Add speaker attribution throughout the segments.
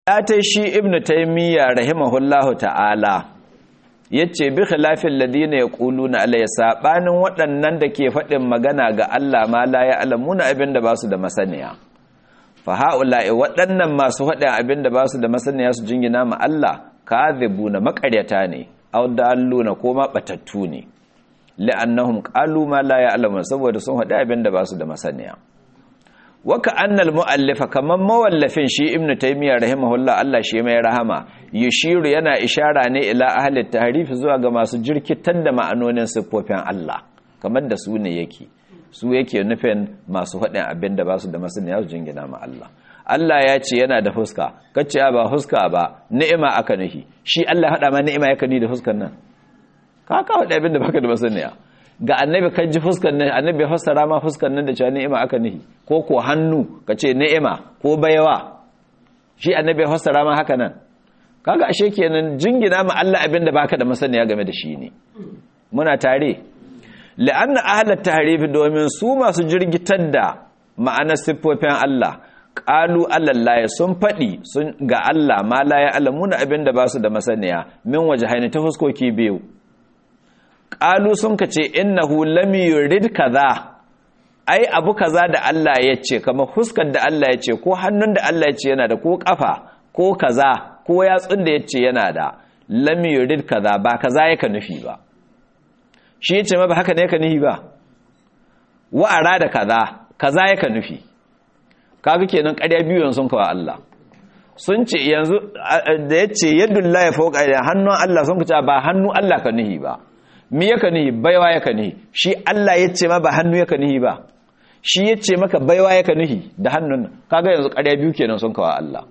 Speaker 1: ya ta shi ibnu taymiya rahimahullahu ta'ala yace bi khilafin ladina yaquluna alayya sabanin waɗannan da ke faɗin magana ga Allah ma la ya alamuna abinda ba su da masaniya fa haula'i waɗannan masu faɗin abinda ba su da masaniya su jingina ma Allah kadhibuna maƙaryata ne aw dalluna ko ma batattu ne la'annahum qalu ma la ya alamuna saboda sun faɗi abinda ba su da masaniya waka annal mu'allifa kaman mawallafin shi ibnu taymiya rahimahullah Allah shi mai rahama yushiru yana ishara ne ila ahli tahrif zuwa ga masu jirkitar da ma'anonin siffofin Allah kamar da su ne yake su yake nufin masu faɗin abin da ba su da masaniya su jingina ma Allah Allah ya ce yana da fuska kace ba fuska ba ni'ima aka nuhi shi Allah hada ma ni'ima yake ni da fuskan nan ka ka faɗi abin da baka da masaniya ga annabi kan ji fuskan nan annabi fassara ma fuskan nan da cewa ni'ima aka nihi ko ko hannu ka ce ni'ima ko baiwa shi annabi fassara ma haka nan kaga ashe kenan jingina ma Allah abin da baka da masaniya game da shi ne muna tare la'anna ahlat tahrif domin su masu jirgitar da ma'anar siffofin Allah qalu allallahi sun fadi sun ga Allah ma la ya alamuna abin da ba su da masaniya min wajhaini ta fuskoki biyu ƙalu sun ka ce innahu lam yurid kaza ai abu kaza da Allah ya ce kamar huskar da Allah ya ce ko hannun da Allah ya ce yana da ko kafa ko kaza ko yatsun da ya ce yana da lam yurid kaza ba kaza yaka nufi ba shi ya ce ma ba haka ne yaka nufi ba wa arada kaza kaza yaka nufi kaga kenan ƙarya biyu sun kawo Allah sun ce yanzu da ya ce yadullahi fawqa hannun Allah sun ce ba hannu Allah ka nufi ba mi yaka nihi baiwa yaka nihi shi Allah ya ce ma ba hannu yaka nihi ba shi ya ce maka baiwa yaka nihi da hannun kaga yanzu ƙarya biyu kenan sun kawo Allah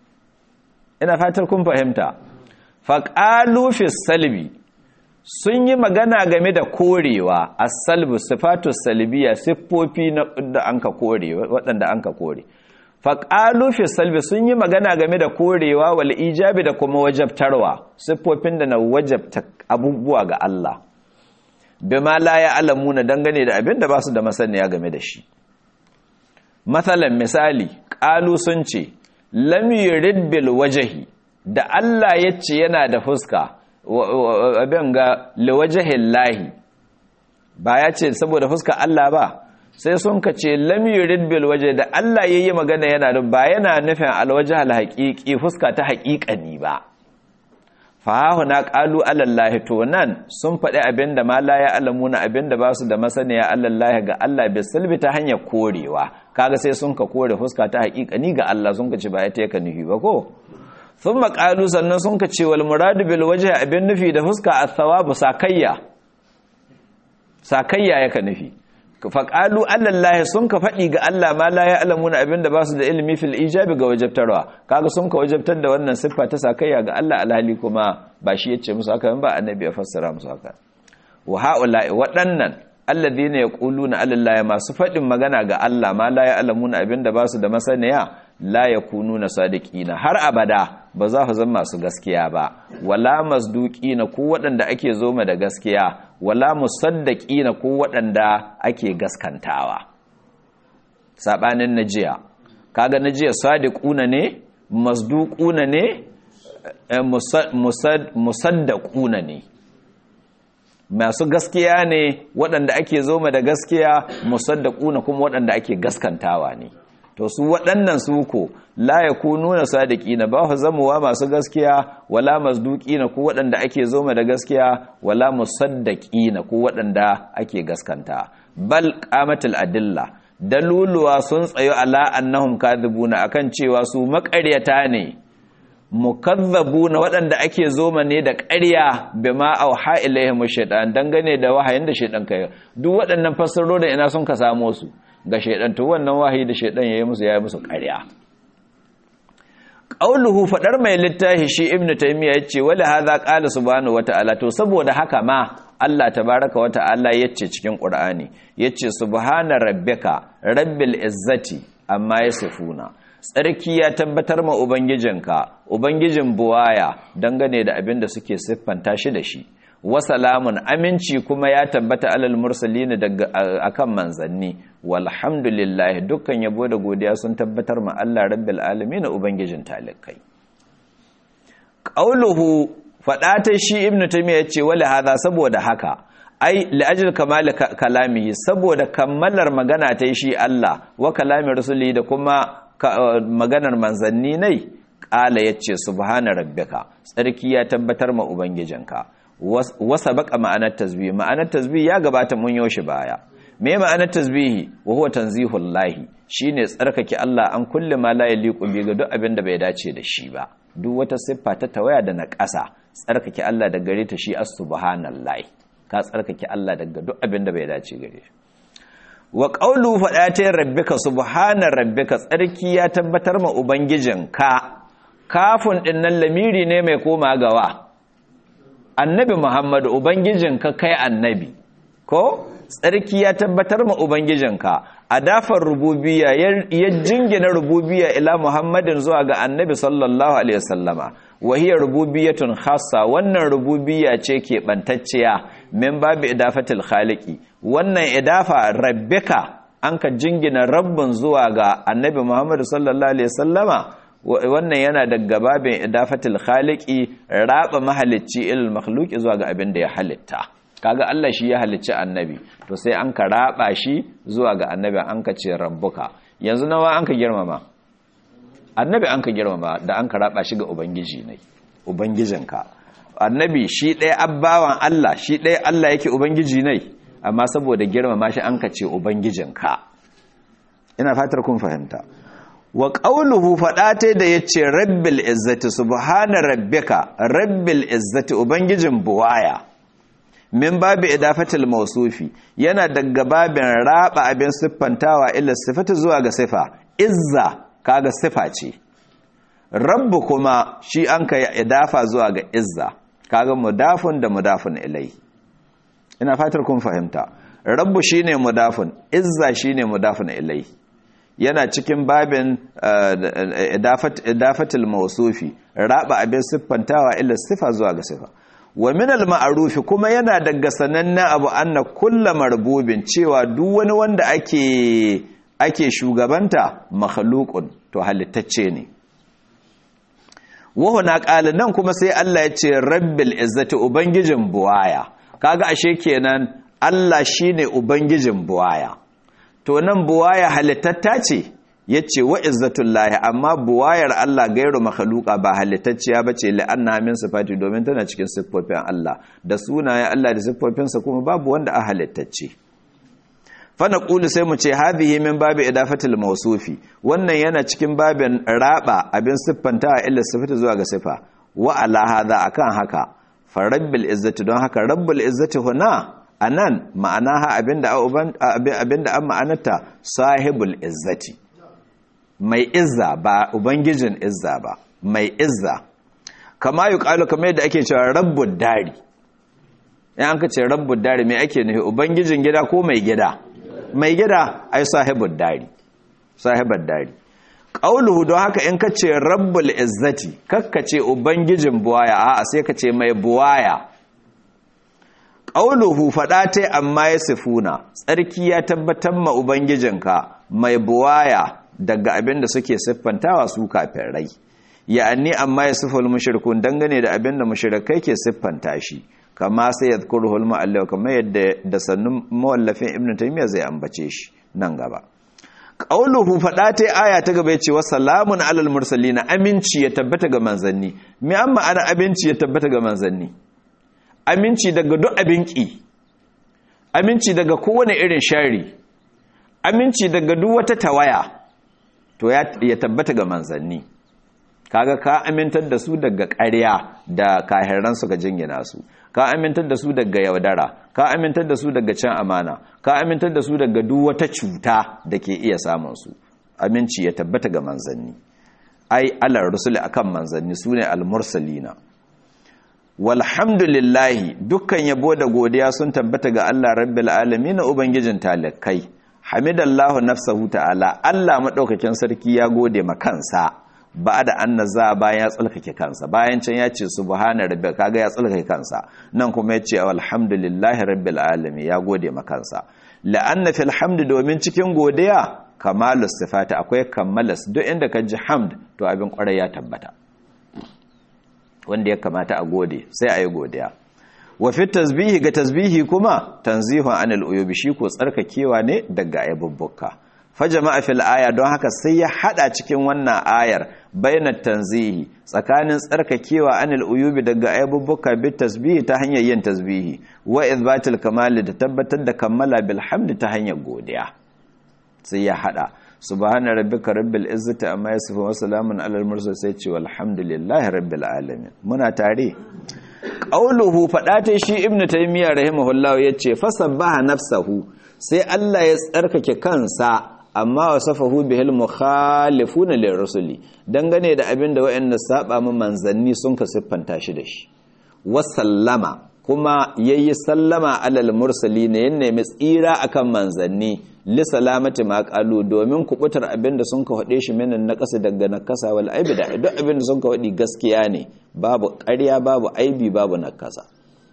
Speaker 1: ina fatar kun fahimta faqalu fi salbi sun yi magana game da korewa as-salbu sifatu salbiya siffofi da anka kore waɗanda anka kore faqalu fi salbi sun yi magana game da korewa wal ijabi da kuma wajabtarwa siffofin da na wajabta abubuwa ga Allah bima la ya alamuna dangane da abin da ba su da masaniya game da shi matsalan misali ƙalu sun ce lam yurid bil wajhi da Allah ya ce yana da fuska abin ga liwajahin lahi ba ya ce saboda fuska Allah ba sai sun ka ce lam yurid bil wajhi da Allah yayi magana yana da ba yana nufin alwajh al haqiqi fuska ta haƙiƙani ba fahahu na ƙalu alallahi to nan sun faɗi abin da ma la ya alamuna abin da ba su da masaniya alallahi ga Allah bai salbi ta hanyar korewa kaga sai sun ka kore fuska ta haƙiƙani ga Allah sun ka ce ba ya teka nufi ba ko sun maƙalu sannan sun ka ce wal muradu bil waje abin nufi da fuska a thawabu sakayya sakayya yaka nufi faƙalu allallahi sun ka faɗi ga Allah ma la ya alamuna abin da ba su da ilimi fil ijabi ga wajabtarwa kaga sun ka wajabtar da wannan siffa ta sakayya ga Allah alhali kuma ba shi yace musu haka ba annabi ya fassara musu haka wa haula'i waɗannan alladhina yaquluna allallahi masu faɗin magana ga Allah ma la ya alamuna abin da ba su da masaniya la yakununa sadiqina har abada ba za su zama masu gaskiya ba wala masduqina ko waɗanda ake zoma da gaskiya wala musaddaqina ko waɗanda ake gaskantawa sabanin najiya kaga najiya sadiquna ne masduquna ne musaddaquna ne masu gaskiya ne waɗanda ake zoma da gaskiya musaddaquna kuma waɗanda ake gaskantawa ne to su waɗannan su ko la ya ku nuna sadiki na ba zamowa masu gaskiya wala mazduki na ku waɗanda ake zoma da gaskiya wala musaddaki na ku waɗanda ake gaskanta bal qamatul adilla daluluwa sun tsayo ala annahum kadhibuna akan cewa su maƙaryata ne mukazzabuna waɗanda ake zoma ne da ƙarya bima auha ilaihim shaytan dangane da wahayin da shaytan kai duk waɗannan fassarorin ina sun ka samo su ga shaidan to wannan wahayi da shaidan yayi musu yayi musu ƙarya qauluhu fadar mai littafi shi ibnu taymiya yace wala hadha qala subhanahu wataala to saboda haka ma Allah tabaraka wata'ala yace cikin qur'ani yace subhana rabbika rabbil izzati amma yasifuna tsarki ya tabbatar ma ubangijinka ubangijin buwaya dangane da abin da suke siffanta shi da shi wasalamun aminci kuma ya tabbata alal mursalina daga akan manzanni walhamdulillah dukkan yabo da godiya sun tabbatar ma Allah rabbil alamin ubangijin talikai qauluhu fada ta shi ibnu taymiya yace wala hada saboda haka ai li'ajil kamal kalamihi saboda kammalar magana ta shi Allah wa kalamin rasuli da kuma maganar manzanni ne ƙala yace subhana rabbika tsarki ya tabbatar ma ubangijinka wasa baka ma'anar tasbih ma'anar tasbih ya gabata mun yoshi baya me ma'anar tasbihi wa huwa tanzihul lahi shine tsarkake Allah an kulle ma la yaliqu bi ga duk abin da bai dace da shi ba duk wata siffa ta tawaya da na ƙasa tsarkake Allah da gare ta shi as-subhanallahi ka tsarkake Allah daga duk abin da bai dace gare shi wa qawlu fada ta rabbika subhana rabbika tsarki ya tabbatar ma ubangijinka kafin dinnan lamiri ne mai koma gawa annabi Muhammadu ubangijinka kai annabi ko tsarki ya tabbatar ma ubangijinka a dafar rububiya ya jingina rububiya ila muhammadin zuwa ga annabi sallallahu alaihi wasallama wahiyar rububiyatun khassa wannan rububiya ce ke bantacciya min babu idafatul khaliqi wannan idafa rabbika an ka jingina rabbin zuwa ga annabi muhammadu sallallahu alaihi wasallama wannan yana daga babin idafatul khaliqi raba mahalicci ilal makhluqi zuwa ga abin da ya halitta kaga Allah shi ya halicci annabi to sai an ka raba shi zuwa ga annabi an ka ce rabbuka yanzu nawa an ka girmama annabi an ka girmama da an ka raba shi ga ubangiji ne ubangijinka annabi shi ɗaya abbawan Allah shi ɗaya Allah yake ubangiji ne amma saboda girmama shi an ka ce ubangijinka ina fatar kun fahimta wa ƙauluhu faɗata da ya ce rabbil izzati subhana rabbika rabbil izzati ubangijin buwaya min babu idafatil mausufi yana daga babin raba abin siffantawa illa sifata zuwa ga sifa izza kaga sifa ce rabbu kuma shi an kai idafa zuwa ga izza kaga mudafun da mudafun ilai ina fatar kun fahimta rabbu shine mudafun izza shine mudafun ilai yana cikin babin idafatil mausufi raba abin siffantawa illa sifa zuwa ga sifa wa min al-ma'ruf kuma yana daga sanannen abu anna kullu marbubin cewa duk wani wanda ake ake shugabanta makhluqun to halittacce ne wa huna qala nan kuma sai Allah ya ce rabbil izzati ubangijin buwaya kaga ashe kenan Allah shine ubangijin buwaya to nan buwaya halittatta ce yace wa izzatullahi amma buwayar Allah gairu makhluqa ba halittacciya bace la'anna min sifati domin tana cikin siffofin Allah da sunayen Allah da siffofinsa kuma babu wanda a halittacce fa naqulu sai mu ce hadhihi min babi idafatil mawsufi wannan yana cikin babin raba abin siffanta illa sifati zuwa ga sifa wa ala hadha akan haka fa rabbil izzati don haka rabbul izzati huna anan ma'anaha abinda abinda an ma'anarta sahibul izzati mai izza ba ubangijin izza ba mai izza kama yi ƙalu kamar yadda ake cewa rabbud dari yan ka ce rabbud dari mai ake nufi ubangijin gida ko mai gida mai gida ai sahibud dari sahibar dari ƙauluhu don haka in ka ce rabbul izzati kakka ce ubangijin buwaya a sai ka ce mai buwaya ƙauluhu faɗa ta amma ya sifuna tsarki ya tabbatar ma ubangijinka mai buwaya daga abin da suke siffantawa su kafin rai ya'anni amma ya siffal mushrikun dangane da abin da mushrikai ke siffanta shi kama sai yadhkuruhul mu'allif kamar yadda da sannun mawallafin ibnu taymiya zai ambace shi nan gaba qauluhu fada ta aya ta gaba yace wa salamun alal mursalin aminci ya tabbata ga manzanni me amma ana aminci ya tabbata ga manzanni aminci daga duk abin ki aminci daga kowane irin shari aminci daga duk wata tawaya to ya tabbata ga manzanni kaga ka amintar da su daga ƙarya da kahiran suka jingina su ka amintar da su daga yaudara ka amintar da su daga cin amana ka amintar da su daga duk wata cuta da ke iya samun su aminci ya tabbata ga manzanni ai alar rusuli akan manzanni sune al-mursalina walhamdulillahi dukkan yabo da godiya sun tabbata ga Allah rabbil alamin ubangijin talakai hamidallahu nafsahu ta'ala Allah madaukakin sarki ya gode ma kansa ba da annaza bayan ya tsalkake kansa bayan can ya ce subhana rabbil kaga ya tsalkake kansa nan kuma ya ce alhamdulillahi rabbil alamin ya gode ma kansa la'anna fil hamd domin cikin godiya kamalus sifati akwai kammalas duk inda ka ji hamd to abin kwarai ya tabbata wanda ya kamata a gode sai a yi godiya wa fi tasbihi ga tasbihi kuma tanzihun anil uyubi shi ko tsarkakewa ne daga ayyubbuka fa jama'a fil aya don haka sai ya hada cikin wannan ayar bainat tanzihi tsakanin tsarkakewa anil uyubi daga ayyubbuka bi tasbihi ta hanyar yin tasbihi wa izbatil kamali da tabbatar da kammala bil hamdi ta hanyar godiya sai ya hada subhana rabbika rabbil izzati amma yasifun wa salamun alal mursal sai ce walhamdulillahi rabbil alamin muna tare qauluhu fada ta shi ibnu taymiya rahimahullah yace fasabbaha nafsahu sai Allah ya tsarkake kansa amma wasafahu bihil mukhalifuna lirrusuli dangane da abin da waɗanda saba mu manzanni sun ka siffanta shi da shi wasallama kuma yayi sallama alal mursali ne ya nemi tsira akan manzanni li salamati ma qalu domin kubutar abinda sun ka hade shi minan naqasi daga nakasa wal aibi da duk abinda sun ka hadi gaskiya ne babu ƙarya babu aibi babu nakasa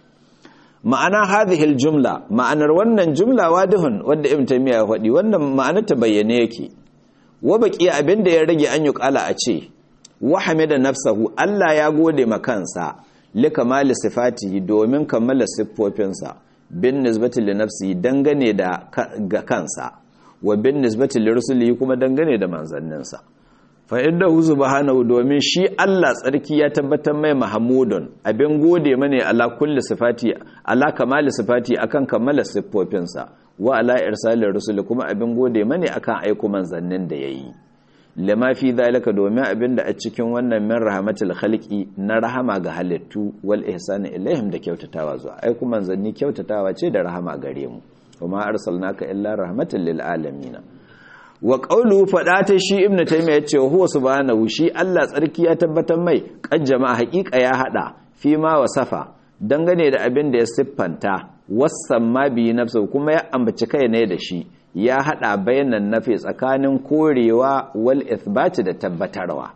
Speaker 1: ma'ana hadhihi jumla ma'anar wannan jumla wadihun wanda ibn taymiya ya hadi wannan ma'anar ta bayyane yake wa baqi abinda ya rage an yuqala a ce wa hamida nafsahu Allah ya gode ma kansa li kamali sifatihi domin kammala siffofinsa bin nisbati li nafsi dangane da ga kansa wa bin nisbati li rusulihi kuma dangane da manzanninsa fa innahu subhanahu domin shi Allah tsarki ya tabbatar mai mahmudun abin gode mane ala kulli sifati ala kamali sifati akan kammala siffofinsa wa ala irsalir rusuli kuma abin gode mane akan aiko manzannin da yayi lama fi zalika domin abinda a cikin wannan min rahmatul khalqi na rahama ga halittu wal ihsani ilaihim da kyautatawa zuwa ai kuma manzanni kyautatawa ce da rahama gare mu kuma arsalnaka illa rahmatan lil alamin wa qawlu fada ta shi ibnu taymiya yace huwa subhanahu shi Allah tsarki ya tabbatar mai kan jama'a haƙiƙa ya hada fi ma wasafa dangane da abin da ya siffanta wasamma bi nafsu kuma ya ambaci kai ne da shi ya hada bayanan nafi tsakanin korewa wal ithbati da tabbatarwa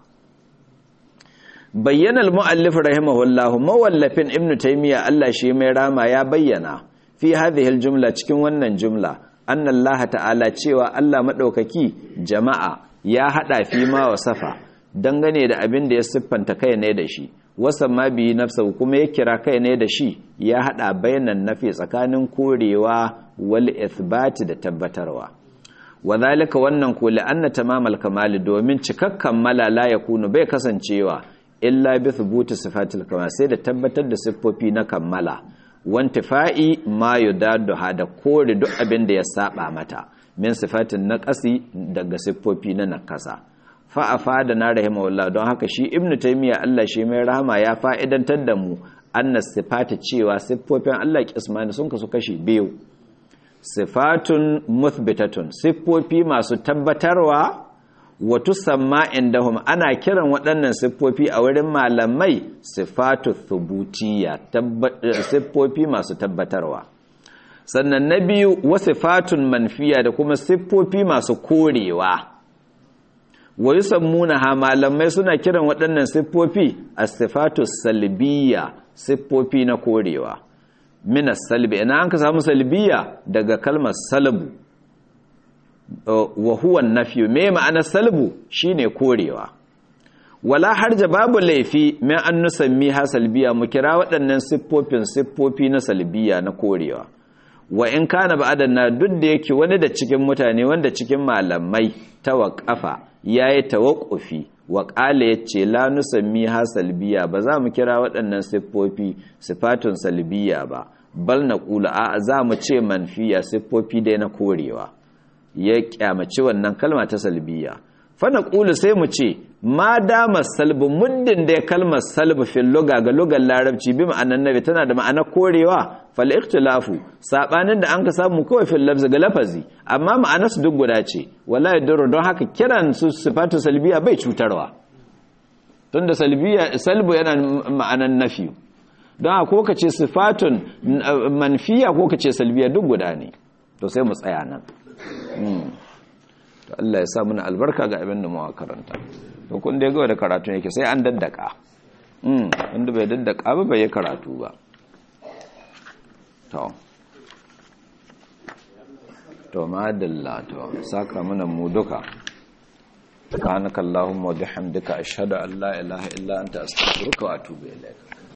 Speaker 1: bayyana al-muallif rahimahullahu mawallafin ibnu taymiya Allah shi mai rama ya bayyana fi hadhihi al-jumla cikin wannan jumla anna Allah ta'ala cewa Allah madaukaki jama'a ya hada fi ma wasafa dangane da abin da ya siffanta kai ne da shi wasan ma bi nafsa kuma ya kira kai ne da shi ya hada bayanan nafi tsakanin korewa wal ithbati da tabbatarwa wadhalika wannan ko anna tamamal kamali domin cikakkan malala ya kunu bai kasancewa illa bi thubuti sifatil kamal sai da tabbatar da siffofi na kammala wantifa'i ma yudaddu hada kore duk abin da ya saba mata min sifatin naqasi daga siffofi na nakasa fa afada na rahimahullah don haka shi ibnu taymiya Allah shi mai rahama ya fa'idantar da mu annas sifati cewa siffofin Allah kismani sun kasu kashi biyu sifatun muthbitatun siffofi masu tabbatarwa wa tusamma indahum ana kiran waɗannan siffofi a wurin malamai sifatu thubutiyya siffofi masu tabbatarwa sannan na biyu wa sifatun manfiya da kuma siffofi masu korewa wa yusammuna ha malamai suna kiran waɗannan siffofi as-sifatu salbiyya siffofi na korewa min as-salbi ina an ka samu salbiya daga kalmar salbu wa huwa nafyu me ma'anar salbu shine korewa wala harja babu laifi min an nusammi ha salbiya mu kira waɗannan siffofin siffofi na salbiya na korewa wa in kana ba'adan na duk da yake wani da cikin mutane wanda cikin malamai tawaqqafa yayi tawaqqufi wa qala yace la nusammi ha salbiya ba za mu kira waɗannan siffofi sifatun salbiya ba bal naqulu a za mu ce manfiya siffofi dai na korewa ya kyamaci wannan kalma ta salbiya fana ƙulu sai mu ce ma dama salbu muddin da ya kalmar salbu fil luga ga lugar larabci bi ma'anar nabi tana da ma'anar korewa fal ikhtilafu sabanin da an ka samu kawai fil lafzi ga lafazi amma ma'anar su duk guda ce wala yadurru don haka kiran su sifatu salbiya bai cutarwa tunda salbiya salbu yana ma'anar nafi don haka ko ka ce sifatun manfiya ko ka ce salbiya duk guda ne to sai mu tsaya nan to Allah ya sa muna albarka ga abin da muka karanta to kun dai ga da karatu yake sai an daddaka mm wanda bai daddaka ba bai karatu ba to to madalla to saka mana mu duka subhanakallahumma wa bihamdika ashhadu an la ilaha illa anta astaghfiruka wa atubu ilaik